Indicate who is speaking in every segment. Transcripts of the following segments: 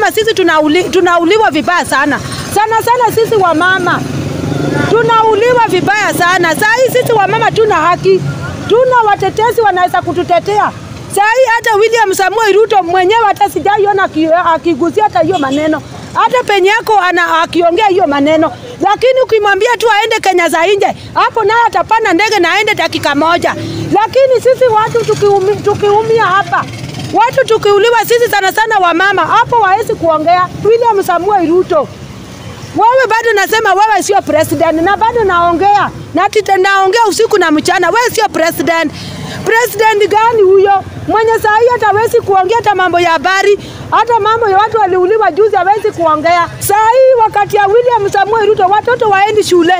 Speaker 1: Sisi tunauli, tunauliwa vibaya sana sana sana, sisi wamama tunauliwa vibaya sana. Saa hii sisi wamama tuna haki, tuna watetezi wanaweza kututetea. Saa hii hata William Samuel Ruto mwenyewe hata sijaiona akigusia hata hiyo maneno, hata penye yako ana akiongea hiyo maneno, lakini ukimwambia tu aende Kenya za nje, hapo naye atapanda ndege na aende dakika moja. Lakini sisi watu tukiumi, tukiumia hapa watu tukiuliwa sisi sana sana wamama, hapo hawezi kuongea. William Samuel Ruto wewe bado nasema wewe sio president, na bado naongea na tita, naongea usiku na mchana. Wewe sio president. President gani huyo mwenye saa hii hata hawezi kuongea hata mambo ya habari, hata mambo ya watu waliuliwa juzi hawezi kuongea. Saa hii wakati ya William Samuel Ruto watoto waendi shule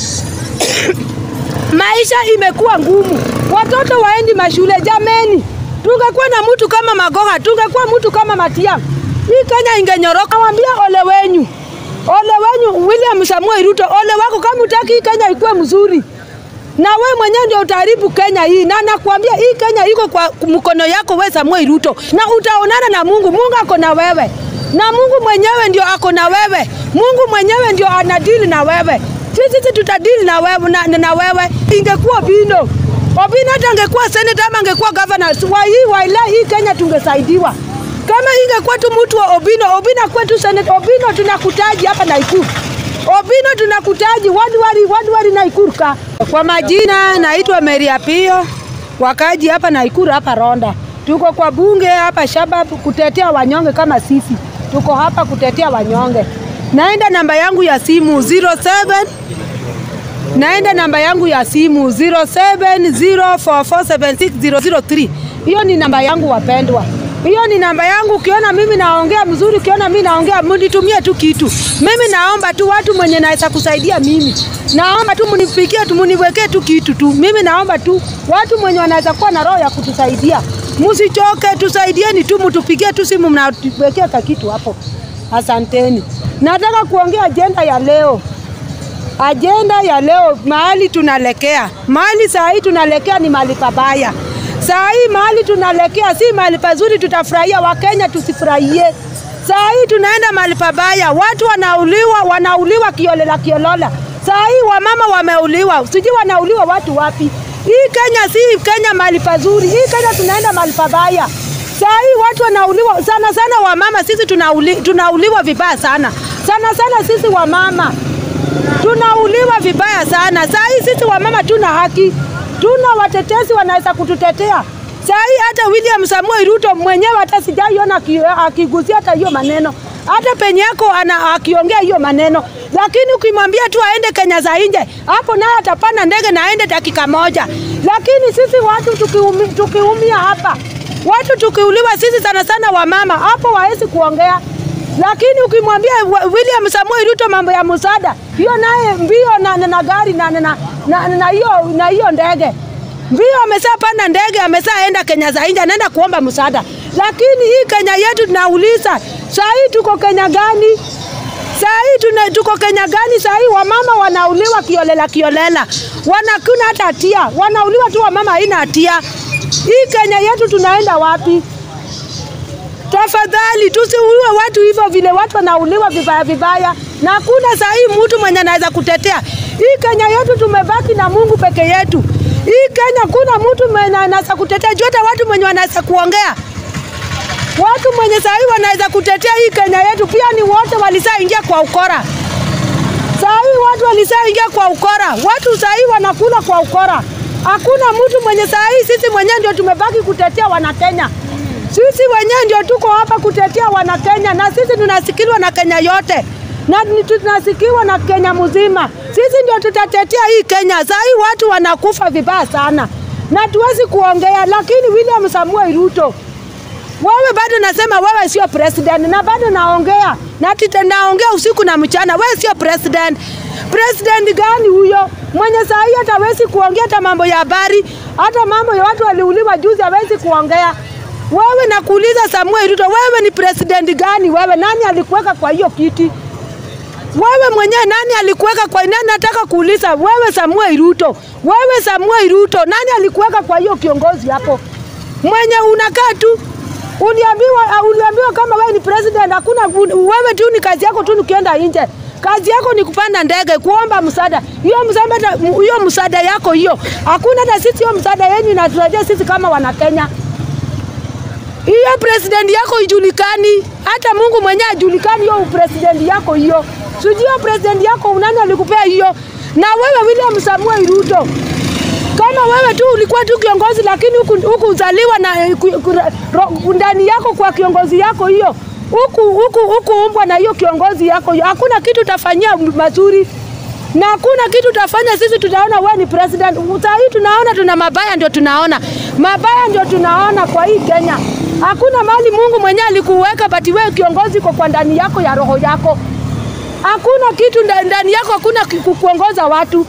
Speaker 1: maisha imekuwa ngumu, watoto waendi mashule. Jameni, tungekuwa na mtu kama Magoha, tungekuwa mtu kama Matiang'i, hii Kenya ingenyoroka. Nawambia ole wenyu ole wenyu William Samuel Ruto, ole wako kama utaki hii Kenya ikuwe mzuri, na we mwenyewe ndio utaharibu Kenya hii, na nakwambia hii Kenya iko kwa mkono yako we Samuel Ruto, na utaonana na Mungu. Mungu ako na wewe, na Mungu mwenyewe ndio ako na wewe. Mungu mwenyewe ndio anadili na wewe. Sisi tutadili na wewe, na, na wewe. Ingekuwa Obino Obino hata angekuwa senator ama angekuwa governor wa hii waila hii Kenya tungesaidiwa kama ingekuwa tu mtu wa Obino, Obino kwetu Senate Obino tunakutaji hapa Naikuru. Obino tunakutaji wadwari wadwari Naikuru ka. Kwa majina naitwa Mary Apio, wakaji hapa Naikuru hapa Ronda. Tuko kwa bunge hapa Shabab kutetea wanyonge kama sisi. Tuko hapa kutetea wanyonge. Naenda namba yangu ya simu 07 naenda namba yangu ya simu 0704476003. Hiyo ni namba yangu wapendwa. Hiyo ni namba yangu. Ukiona mimi naongea mzuri, ukiona mimi naongea, mnitumie tu kitu. Mimi naomba tu watu mwenye naweza kusaidia mimi, naomba tu mnipikie tu, mniwekee tu kitu tu. Mimi naomba tu watu mwenye wanaweza kuwa na roho ya kutusaidia, msichoke, tusaidieni tu, mtupigie tu simu, mnatuwekea ka kitu hapo. Asanteni. Nataka kuongea ajenda ya leo ajenda ya leo, mahali tunalekea, mahali saa hii tunalekea ni mahali pabaya. Saa hii mahali tunalekea si mahali pazuri, tutafurahia. Wakenya tusifurahie. Saa hii tunaenda mahali pabaya, watu wanauliwa, wanauliwa kiolela kiolola. Saa hii wamama wameuliwa, sijui wanauliwa watu wapi. Hii Kenya si Kenya mahali pazuri, hii Kenya tunaenda mahali pabaya. Saa hii watu wanauliwa sana sana, wamama sisi tunauli, tunauliwa vibaya sana sana sana, sisi wamama tunauliwa vibaya sana. Saa hii sisi wamama tuna haki, tuna watetezi wanaweza kututetea. Saa hii hata William Samuel Ruto mwenyewe hata sijaiona akigusia hata hiyo maneno, hata penye yako ana akiongea hiyo maneno, lakini ukimwambia tu aende Kenya za nje, hapo naye atapanda ndege na aende dakika moja. Lakini sisi watu tukiumi, tukiumia hapa, watu tukiuliwa sisi sana sana wamama, hapo hawezi kuongea lakini ukimwambia William Samuel Ruto mambo ya msaada, hiyo naye mbio na, na, na gari na na na, na hiyo na hiyo ndege mbio, ameshapanda ndege, ameshaenda Kenya za nje, anaenda kuomba msaada. Lakini hii Kenya yetu tunauliza, saa hii tuko Kenya gani? Saa hii tuna, tuko Kenya gani? Saa hii wamama wanauliwa kiolela kiolela, wanakuna hata hatia, wanauliwa tu, wamama haina hatia. Hii Kenya yetu tunaenda wapi? Tafadhali tusiuliwe watu hivyo vile watu wanauliwa vibaya vibaya, na hakuna saa hii mtu mwenye anaweza kutetea hii Kenya yetu. Tumebaki na Mungu peke yetu. Hii Kenya kuna mtu mwenye anaweza kutetea juu, hata watu mwenye wanaweza kuongea, watu mwenye saa hii wanaweza kutetea hii Kenya yetu pia ni wote walisaingia kwa ukora. Saa hii watu walisaingia kwa ukora, watu saa hii wanakula kwa ukora. Hakuna mtu mwenye saa hii, sisi mwenyewe ndio tumebaki kutetea Wanakenya. Sisi wenyewe ndio tuko hapa kutetea wana Kenya, na sisi tunasikiliwa na Kenya yote na tunasikiwa na Kenya mzima. Sisi ndio tutatetea hii Kenya. Saa hii watu wanakufa vibaya sana na tuwezi kuongea, lakini William Samuel Ruto, wewe bado nasema wewe sio president, na bado naongea na tita, naongea usiku na mchana. Wewe sio president. President gani huyo mwenye saa hii hata hawezi kuongea hata mambo ya habari, hata mambo ya watu waliuliwa juzi hawezi kuongea. Wewe nakuuliza Samuel Ruto, wewe ni president gani? Wewe nani alikuweka kwa hiyo kiti? Wewe mwenyewe nani alikuweka kwa nani? Nataka kuuliza wewe Samuel Ruto, wewe Samuel Ruto, nani alikuweka kwa hiyo kiongozi hapo? Mwenye unakaa tu Uliambiwa, uh, uliambiwa kama wewe ni president, hakuna wewe tu ni kazi yako tu, nikienda nje kazi yako ni kupanda ndege, kuomba msaada. Hiyo msaada, hiyo msaada yako hiyo, hakuna hata sisi hiyo msaada yenu inatusaidia sisi kama wana Kenya. Hiyo president yako ijulikani, hata Mungu mwenyewe ajulikani hiyo president yako hiyo. Sijui hiyo president yako unani alikupea hiyo? Na wewe William Samuel Ruto, kama wewe tu ulikuwa tu kiongozi, lakini huku huku uzaliwa na ndani yako kwa kiongozi yako hiyo huku huku huku umbwa na hiyo kiongozi yako hiyo, hakuna kitu utafanyia mazuri na hakuna kitu utafanya. Sisi tunaona wewe ni president. Saa hii tunaona tuna mabaya, ndio tunaona mabaya, ndio tunaona kwa hii Kenya. Hakuna mali Mungu mwenyewe alikuweka, bati wewe kiongozi kwa, kwa ndani yako ya roho yako. Hakuna kitu ndani yako, hakuna kuongoza watu.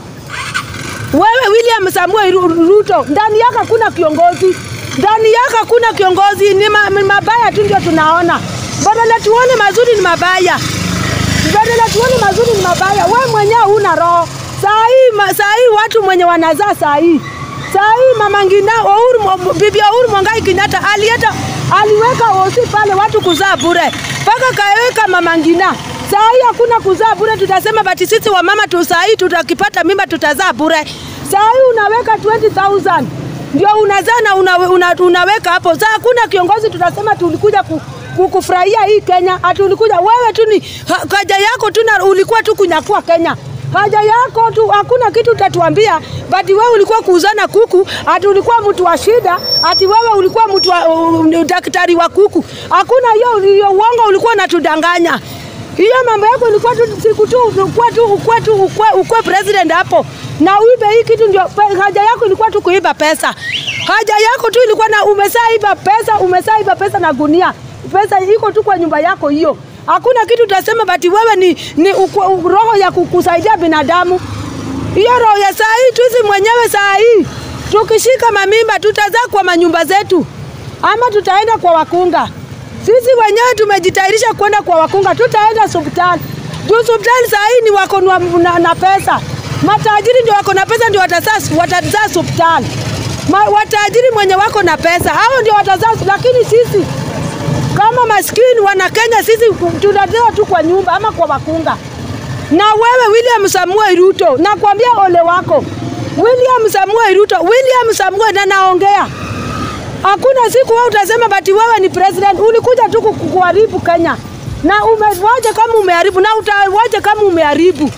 Speaker 1: Wewe William Samuel Ruto, ndani yako hakuna kiongozi, ndani yako hakuna kiongozi. Ni ma, mabaya tu ndio tunaona, badala tuone mazuri ni mabaya badala tuone mazuri ni mabaya. We mwenyewe huna roho. Saa hii saa hii watu mwenye wanazaa saa hii saa hii mama Ngina Uhuru, bibi Uhuru Mwangai Kenyatta alieta aliweka osi pale watu kuzaa bure, mpaka kaweka mama Ngina. Saa hii hakuna kuzaa bure, tutasema bati sisi wamama tu saa hii tutakipata mimba tutazaa bure. Saa hii unaweka 20000 ndio unazaa na una, una, unaweka hapo. Saa hakuna kiongozi tutasema tulikuja ku, kufurahia hii Kenya. Ati ulikuja wewe tu ni haja yako tu, ulikuwa tu kunyakua Kenya haja yako tu, hakuna kitu utatuambia. But wewe ulikuwa kuuzana kuku, ati ulikuwa mtu wa shida, ati wewe ulikuwa mtu wa uh, daktari wa kuku. Hakuna hiyo hiyo, uongo ulikuwa unatudanganya. Hiyo mambo yako ilikuwa tu siku tu ukwe tu ukwe tu ukwe, ukwe president hapo na uibe hii kitu, ndio haja yako ilikuwa tu kuiba pesa. Haja yako tu ilikuwa na umesaiba pesa, umesaiba pesa na gunia pesa iko tu kwa nyumba yako hiyo. Hakuna kitu utasema bati wewe ni, ni ukwe, roho ya kukusaidia binadamu. Hiyo roho ya saa hii tuzi mwenyewe saa hii tukishika mamimba tutazaa kwa manyumba zetu ama tutaenda kwa wakunga. Sisi wenyewe tumejitayarisha kwenda kwa wakunga, tutaenda hospitali. Juu hospitali saa hii ni wako na, na, na pesa. Matajiri ndio wako na pesa ndio watazaa watazaa hospitali. Watajiri mwenye wako na pesa hao ndio watazaa, lakini sisi kama maskini wana Kenya sisi tunazaa tu kwa nyumba ama kwa wakunga. Na wewe William Samuel Ruto, nakwambia ole wako William Samuel Ruto, William Samuel na naongea, hakuna siku wewe utasema bati wewe ni president. Ulikuja tu kuharibu Kenya na umewaje kama umeharibu na utawaje kama umeharibu.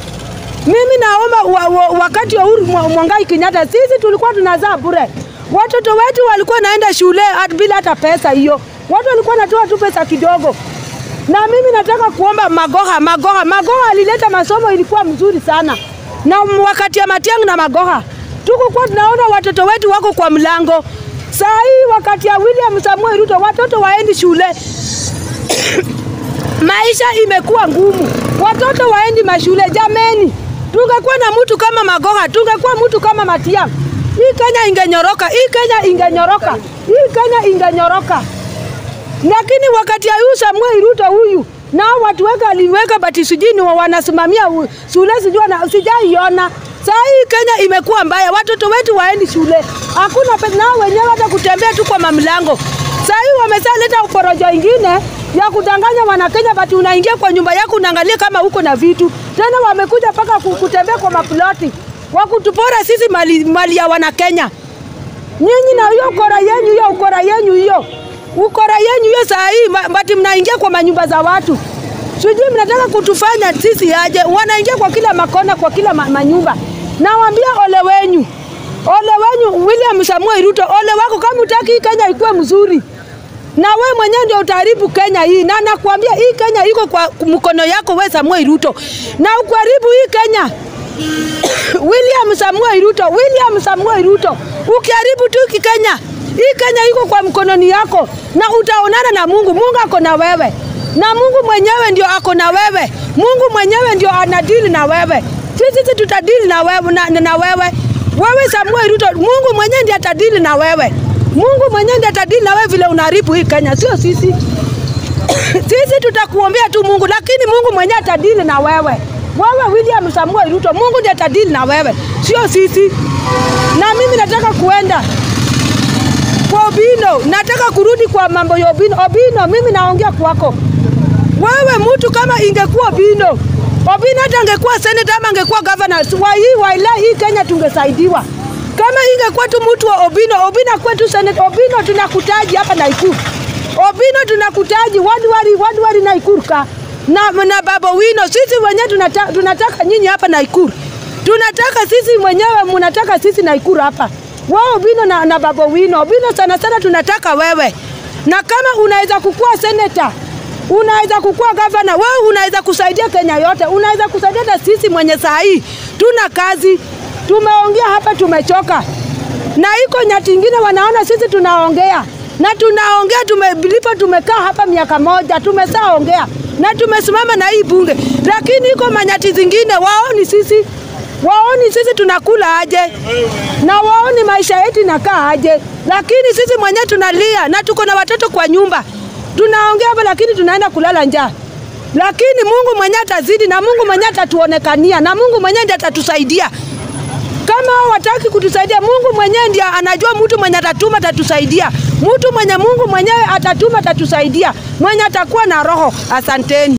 Speaker 1: Mimi naomba wa, wa, wakati wa Uhuru Mwangai Kenyatta sisi tulikuwa tunazaa bure, watoto wetu walikuwa naenda shule bila hata pesa hiyo watu walikuwa natoa tu pesa kidogo. Na mimi nataka kuomba Magoha, Magoha, Magoha alileta masomo ilikuwa mzuri sana, na wakati ya Matiang'i na Magoha tukukuwa tunaona watoto wetu wako kwa mlango. Saa hii wakati ya William Samuel Ruto watoto waendi shule maisha imekuwa ngumu, watoto waendi mashule. Jameni, tungekuwa na mtu kama Magoha, tungekuwa mtu kama Matiang'i, hii Kenya ingenyoroka, hii Kenya ingenyoroka, hii Kenya ingenyoroka lakini wakati ya huyu Samuel Ruto huyu nao watu wake aliweka bati sijini wanasimamia shule sijui na sijaiona. Saa hii Kenya imekuwa mbaya, watoto wetu waendi shule, hakuna pesa, nao wenyewe hata kutembea tu kwa mamlango. Saa hii wamesaleta uporojo ingine ya kudanganya Wanakenya, bati unaingia kwa nyumba yako unaangalia kama uko na vitu. Tena wamekuja mpaka kutembea kwa maploti wakutupora sisi mali, mali ya Wanakenya. Nyinyi na hiyo ukora yenyu hiyo ukora yenyu hiyo ukora yenyu hiyo saa hii bati mnaingia kwa manyumba za watu, sijui mnataka kutufanya sisi aje? Wanaingia kwa kila makona, kwa kila ma manyumba. Nawaambia ole wenyu, ole wenyu William Samuel Ruto, ole wako kama utaki hii Kenya ikuwe mzuri, na we mwenyewe ndio utaharibu Kenya hii, na nakwambia hii Kenya iko kwa mkono yako we Samuel Ruto, na ukuharibu hii Kenya William Samuel Ruto, William Samuel Ruto, ukiharibu tu Kenya hii Kenya iko kwa mkononi yako, na utaonana na Mungu. Mungu ako na wewe, na Mungu mwenyewe ndio ako na wewe. Mungu mwenyewe ndio anadili na wewe. Sisi tutadili na wewe, na, na wewe wewe Samuel Ruto, Mungu mwenyewe ndiye atadili na wewe. Mungu mwenyewe ndiye atadili na wewe vile unaharibu hii Kenya, sio sisi. sisi tutakuombea tu Mungu, lakini Mungu mwenyewe atadili na wewe. Wewe William Samuel Ruto, Mungu ndiye atadili na wewe, sio sisi. Na mimi nataka kuenda kwa Obino, nataka kurudi kwa mambo ya Obino. Obino, mimi naongea kwako wewe, mtu kama ingekuwa Obino, Obino hata angekuwa senator ama angekuwa governor wa hii waila hii Kenya tungesaidiwa. Kama ingekuwa tu mtu wa Obino, Obino kwetu senator Obino, tunakutaji hapa Nakuru. Obino tunakutaji wadwari wadwari Nakuru ka na, na Baba Wino, sisi wenyewe tunataka, tunataka nyinyi hapa Nakuru, tunataka sisi mwenyewe, mnataka sisi Nakuru hapa wao Obino na, na Baba Wino. Obino sana sana tunataka wewe, na kama unaweza kukua seneta, unaweza kukua gavana, wewe unaweza kusaidia Kenya yote, unaweza kusaidia hata sisi mwenye saa hii tuna kazi, tumeongea hapa, tumechoka na iko nyati ingine wanaona sisi tunaongea na tunaongea tumelipo, tumekaa hapa miaka moja, tumesaongea na tumesimama na hii bunge, lakini iko manyati zingine waoni sisi waoni sisi tunakula aje na waoni maisha yetu inakaa aje, lakini sisi mwenyewe tunalia na tuko na watoto kwa nyumba, tunaongea hapa, lakini tunaenda kulala njaa. Lakini Mungu mwenyewe atazidi na Mungu mwenyewe atatuonekania na Mungu mwenyewe ndiye atatusaidia. Kama hao wataki kutusaidia, Mungu mwenyewe ndiye anajua mtu mwenye atatuma atatusaidia. Mtu mwenye Mungu mwenyewe atatuma atatusaidia, mwenye atakuwa na roho. Asanteni.